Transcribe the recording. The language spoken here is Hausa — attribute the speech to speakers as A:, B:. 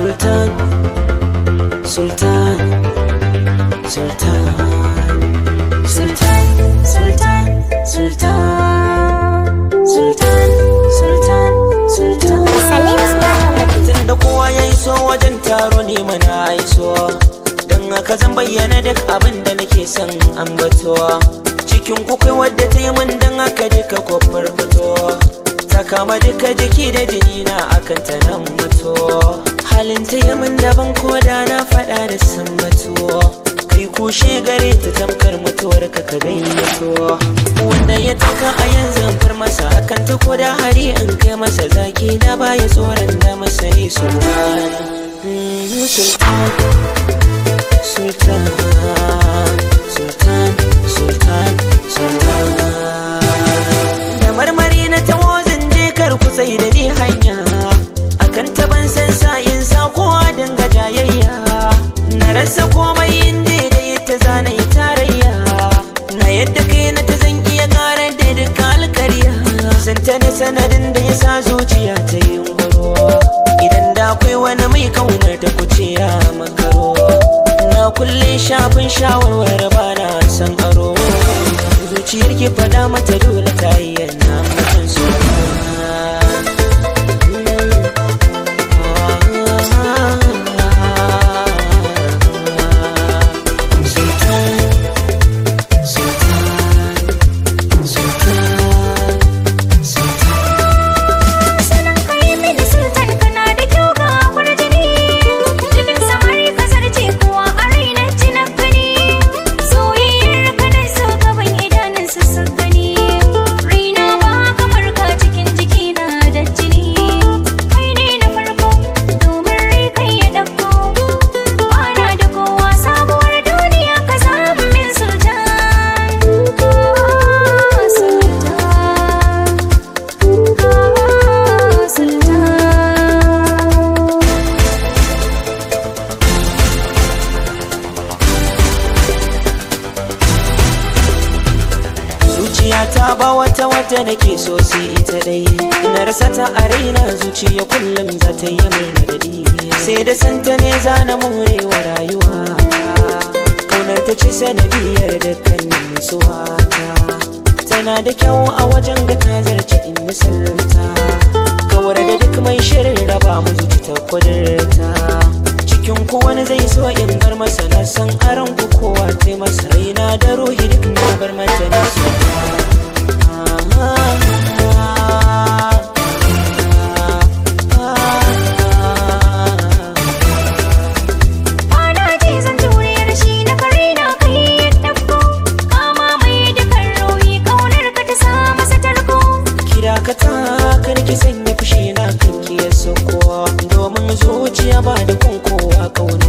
A: Sultan, Sultan, Sultan, Sultan, Sultan, Sultan, Sultan, Sultan, Sultan. Tunda kowa ya iso wajen taro ne mana iso Don haka zan bayyana duk abin da nake son ambato Cikin kukai wadda ta yi min don haka duka kofar fito Ta kama duka jiki da jini na akan ta nan mutu Halin ta yi min daban ko da na faɗa da sun mutu Kai kushe gare ta tamkar mutuwar ka ka gayyato Wanda ya taka a yanzu far masa akan ta ko da hari in kai masa zaki na baya tsoron da masa ne sultan Mm, Sultan Sultan Sultan Sultan Sultan Da marmari na tawo zan je kar ku sai da ni hanya Akan taban san sa'in sa kowa dinga jayayya Na rasa komai inda da ita zana yi tarayya Na yadda kai na ta zan iya ƙara da duka alkarya Santa ne sanadin da ya sa zuciya ta yi ngoro Idan da akwai wani mai kaunar ta kuce ya makaro Na kulle shafin shawarwar ba na san aro Zuciyar ki faɗa mata dole ta yi yana mutum su Sultan, Sultan, Sultan, Sultan.
B: Sanin kai mini sultan kana da kyau ga kwarjini Cikin samari kasar ce kuwa a raina ci na gani Soyayyar ka da so gaban idanun su sun gani Raina ba kamar ka cikin jikina da jini Kai ne na farko domin rai kai ya ɗauko Bana da kowa sabuwar duniya ka samu min sultan Sultan Sultan
A: zuciya ta ba wata wata nake so sai ita dai ina rasa ta a raina zuciya kullum za ta yi mai nagadi sai da santa ne za na morewa rayuwa kaunar ta ce sanadiyar dukkanin nutsuwa ta tana da kyau a wajen ga ta zarce in misalta kawar da duk mai shirin raba mu zuci ta kudurta cikin ku wani zai so in bar masa na san aron ku kowa sai masa raina da ruhi duk na bar mata na so
B: Bana ji zan juriyar shi na kare na kai ya ɗauko Kama mai dukan rohi ƙaunar ka ta sa masa tarko
A: kira ka ta karki sanya fushi na kanki ya sako domin zuciya ba da kunkowa kauna